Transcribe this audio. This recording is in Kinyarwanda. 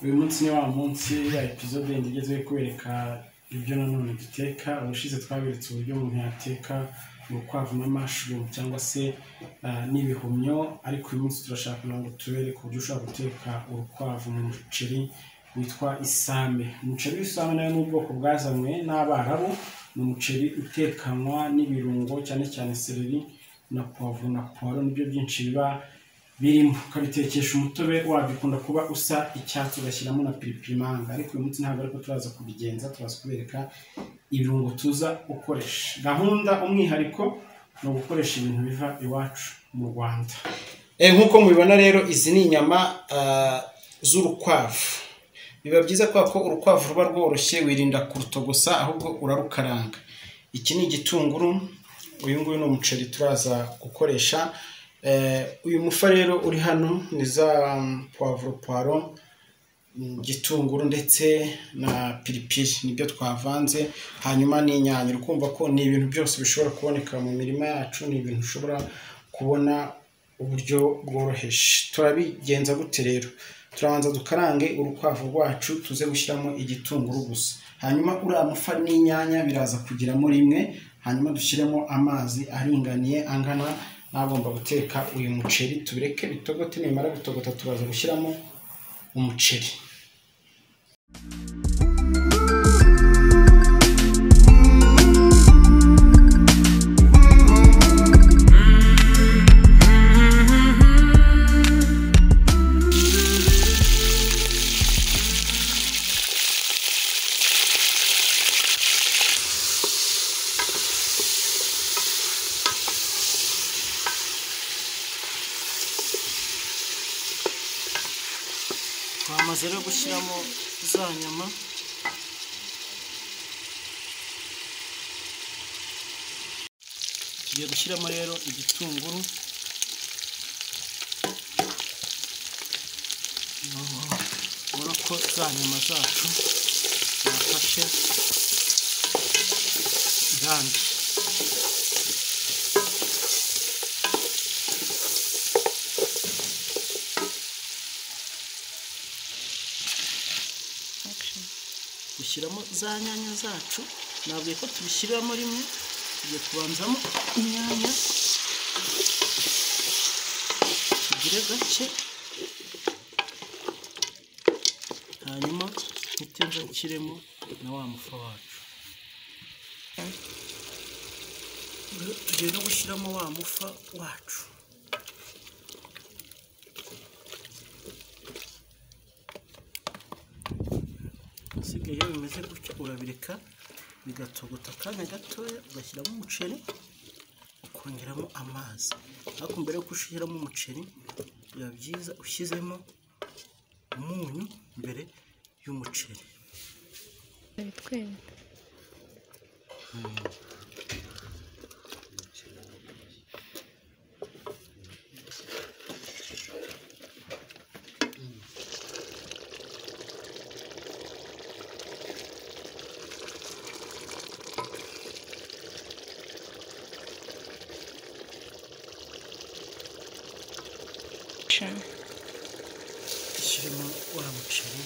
ni wa munsi ya epizode igezweho kubereka ibyo nanone duteka ubushize twaberetse uburyo umuntu yateka urukwavu n'amashurumu cyangwa se ah, n'ibihumyo ariko uyu munsi turashaka kugira ngo tubereke uburyo ushobora guteka urukwavu mu muceri witwa isame umuceri w'isame nayo ni ubwoko bwazanywe n'abarabu ni umuceri utekanwa n'ibirungo cyane cyane sereri na puwavuro na puwaro nibyo byinshi biba birimo ukabitekesha umutobe wabyo ukunda kuba usa icyatsi ugashyiramo na piripirimanga ariko uyu munsi ntabwo ariko turaza kubigenza turaza kubereka ibirungo tuza gukoresha gahunda umwihariko ni ugukoresha ibintu biva iwacu mu rwanda nk'uko mubibona rero izi ni inyama ah, z'urukwavu biba byiza kubera ko urukwavu ruba rworoshye wirinda kurutogosa ahubwo urarukaranga iki ni igitunguru uyu nguyu ni umuceri turaza gukoresha Eh, uyu mufa rero uri hano ni za mm, puwavuro puwaro mm, gitunguru ndetse na piripiri nibyo twavanze hanyuma n'inyanya uri kumva ko ni ibintu byose bishobora kuboneka mu mirima yacu ni ibintu ushobora kubona uburyo bworoheje turabigenza gute rero turabanza dukarange urukwavu rwacu tuze gushyiramo igitunguru gusa hanyuma uriya mufa n'inyanya biraza kugiramo rimwe hanyuma dushyiremo amazi aringaniye angana n'agomba guteka uyu muceri tubireke bitogote nimara gutogota turaza gushyiramo umuceri twamaze rero gushyiramo za nyama tugiye gushyiramo rero igitunguru Noneho ubona ko za nyama zacu zafashe irangi dushyiramo za nyanya zacu nabwiye ko tubishyiramo rimwe tugiye kubanzamo inyanya tugire gake hanyuma mpite nza nshyiremo na wa mufa wacu Rero tugiye no gushyiramo wa mufa wacu usigaye iyo bimeze gutyo urabireka bigatogota akanya gatoya ugashyiramo umuceri ukongeramo amazi ariko mbere yo gushyiramo umuceri biba byiza ushyizemo umunyu mbere y'umuceri bitwereka dushyiremo wa muceri